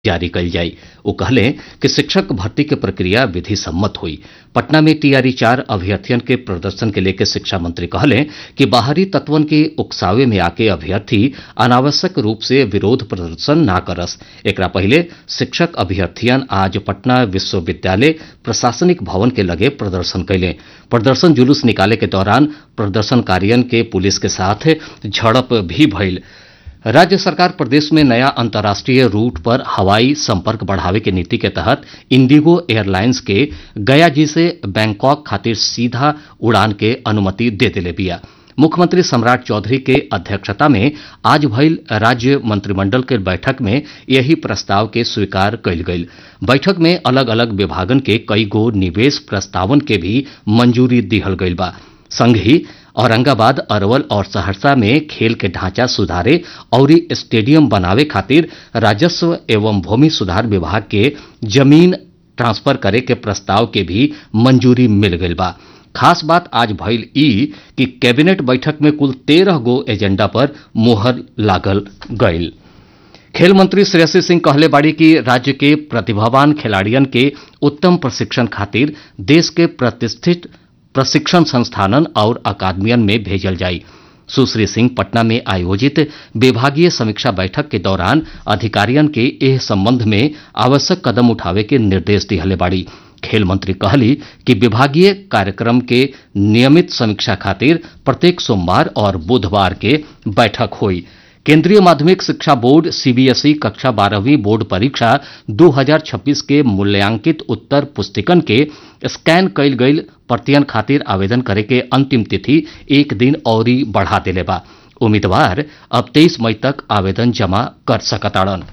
जारी कईल जाई वो कहले कि शिक्षक भर्ती के प्रक्रिया विधि सम्मत हुई पटना में टीआरई चार अभ्यर्थियन के प्रदर्शन के लेकर शिक्षा मंत्री कहले कि बाहरी तत्वन के उकसावे में आके अभ्यर्थी अनावश्यक रूप से विरोध प्रदर्शन ना करस एकरा पहले शिक्षक अभ्यर्थियन आज पटना विश्वविद्यालय प्रशासनिक भवन के लगे प्रदर्शन कैले प्रदर्शन जुलूस निकाले के दौरान प्रदर्शनकारियन के पुलिस के साथ झड़प भी भइल राज्य सरकार प्रदेश में नया अंतर्राष्ट्रीय रूट पर हवाई संपर्क बढ़ावे के नीति के तहत इंडिगो एयरलाइंस के गया जी से बैंकॉक खातिर सीधा उड़ान के अनुमति दे दिले बिया मुख्यमंत्री सम्राट चौधरी के अध्यक्षता में आज भइल राज्य मंत्रिमंडल के बैठक में यही प्रस्ताव के स्वीकार कयल गईल बैठक में अलग अलग विभागन के कई गो निवेश प्रस्तावन के भी मंजूरी दिहल गईल बा संग ही औरंगाबाद अरवल और सहरसा में खेल के ढांचा सुधारे और स्टेडियम बनावे खातिर राजस्व एवं भूमि सुधार विभाग के जमीन ट्रांसफर करे के प्रस्ताव के भी मंजूरी मिल गईल बा खास बात आज भइल ई कि कैबिनेट बैठक में कुल तेरह गो एजेंडा पर मोहर लागल गईल खेल मंत्री श्रेयसी सिंह कहले बाड़ी कि राज्य के प्रतिभावान खिलाड़ियन के उत्तम प्रशिक्षण खातिर देश के प्रतिष्ठित प्रशिक्षण संस्थानन और अकादमियन में भेजल जाई सुश्री सिंह पटना में आयोजित विभागीय समीक्षा बैठक के दौरान अधिकारियन के एह संबंध में आवश्यक कदम उठावे के निर्देश दिहले बाड़ी खेल मंत्री कहली कि विभागीय कार्यक्रम के नियमित समीक्षा खातिर प्रत्येक सोमवार और बुधवार के बैठक हुई केंद्रीय माध्यमिक शिक्षा बोर्ड सीबीएसई कक्षा बारहवीं बोर्ड परीक्षा 2026 के मूल्यांकित उत्तर पुस्तिकन के स्कैन कईल गईल प्रतियन खातिर आवेदन करे के अंतिम तिथि एक दिन और बढ़ा दिले बा उम्मीदवार अब 23 मई तक आवेदन जमा कर सकताड़न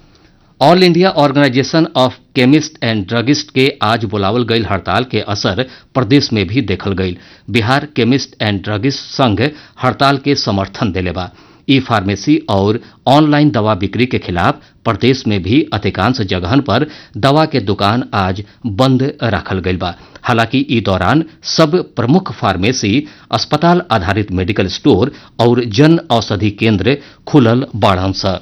All India Organisation of Chemist and Druggist के आज बुलावल गईल हड़ताल के असर प्रदेश में भी देखल गईल बिहार केमिस्ट एंड ड्रगिस्ट संघ हड़ताल के समर्थन दिले बा ई फार्मेसी और ऑनलाइन दवा बिक्री के खिलाफ प्रदेश में भी अधिकांश जगहन पर दवा के दुकान आज बंद रखल गईल बा हालांकि ई दौरान सब प्रमुख फार्मेसी अस्पताल आधारित मेडिकल स्टोर और जन औषधि केंद्र खुलल बाड़न स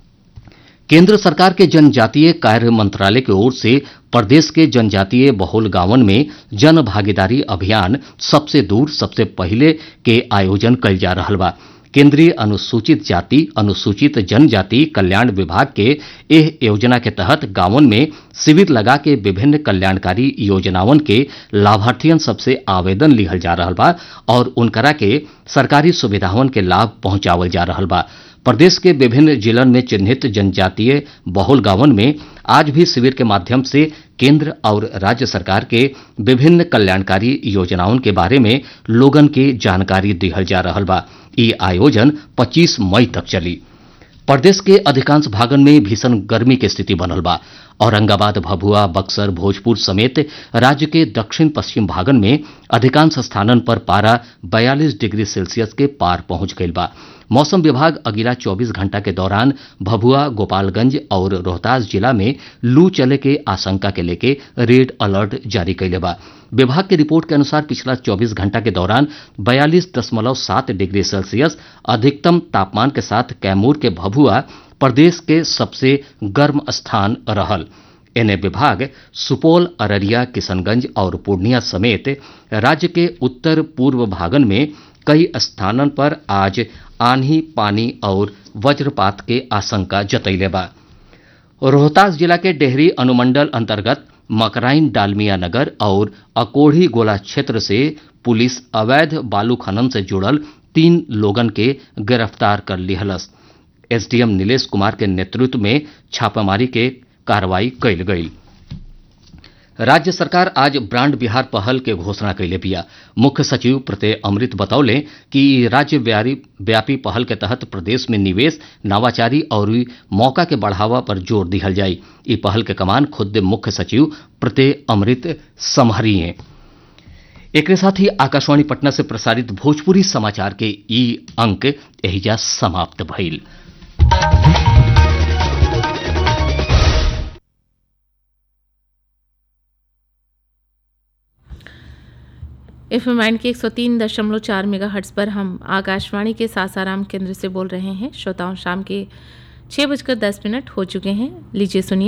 केंद्र सरकार के जनजातीय कार्य मंत्रालय की ओर से प्रदेश के जनजातीय बहुल गांवन में जन भागीदारी अभियान सबसे दूर सबसे पहले के आयोजन कल जा रहा बा केंद्रीय अनुसूचित जाति अनुसूचित जनजाति कल्याण विभाग के एह योजना के तहत गांवन में शिविर लगा के विभिन्न कल्याणकारी योजनावन के लाभार्थियन सबसे आवेदन लिहल जा रहा बा और उनकरा के सरकारी सुविधावन के लाभ पहुंचावल जा रहा बा प्रदेश के विभिन्न जिलन में चिन्हित जनजातीय बहुल गांवन में आज भी शिविर के माध्यम से केंद्र और राज्य सरकार के विभिन्न कल्याणकारी योजनाओं के बारे में लोगन के जानकारी दिहल जा रहा बा ये आयोजन 25 मई तक चली प्रदेश के अधिकांश भागन में भीषण गर्मी की स्थिति बनल बा औरंगाबाद भभुआ बक्सर भोजपुर समेत राज्य के दक्षिण पश्चिम भागन में अधिकांश स्थानन पर पारा 42 डिग्री सेल्सियस के पार पहुंच गईल बा मौसम विभाग अगिला 24 घंटा के दौरान भभुआ गोपालगंज और रोहतास जिला में लू चले के आशंका के लेके रेड अलर्ट जारी कैले बा विभाग की रिपोर्ट के अनुसार पिछला 24 घंटा के दौरान बयालीस दशमलव सात डिग्री सेल्सियस अधिकतम तापमान के साथ कैमूर के भभुआ प्रदेश के सबसे गर्म स्थान रहल एने विभाग सुपौल अररिया किशनगंज और पूर्णिया समेत राज्य के उत्तर पूर्व भागन में कई स्थानन पर आज आंधी पानी और वज्रपात के आशंका जतैले बा रोहतास जिला के डेहरी अनुमंडल अंतर्गत मकराइन डालमिया नगर और अकोढ़ी गोला क्षेत्र से पुलिस अवैध बालू खनन से जुड़ल तीन लोगन के गिरफ्तार कर लिहलस एसडीएम नीलेश कुमार के नेतृत्व में छापामारी के कार्रवाई कैल गई राज्य सरकार आज ब्रांड बिहार पहल के घोषणा कैले बिया मुख्य सचिव प्रत्यय अमृत बतौले कि राज्य व्यापी पहल के तहत प्रदेश में निवेश नवाचारी और मौका के बढ़ावा पर जोर दिहल जाई ई पहल के कमान खुद मुख्य सचिव प्रत्यय अमृत संभरिए एक साथ ही आकाशवाणी पटना से प्रसारित भोजपुरी समाचार के ई अंक एहिजा समाप्त भइल एफ एम के एक सौ तीन दशमलव चार मेगा हट्स पर हम आकाशवाणी के सासाराम केंद्र से बोल रहे हैं श्रोताओं शाम के छः बजकर दस मिनट हो चुके हैं लीजिए सुनिए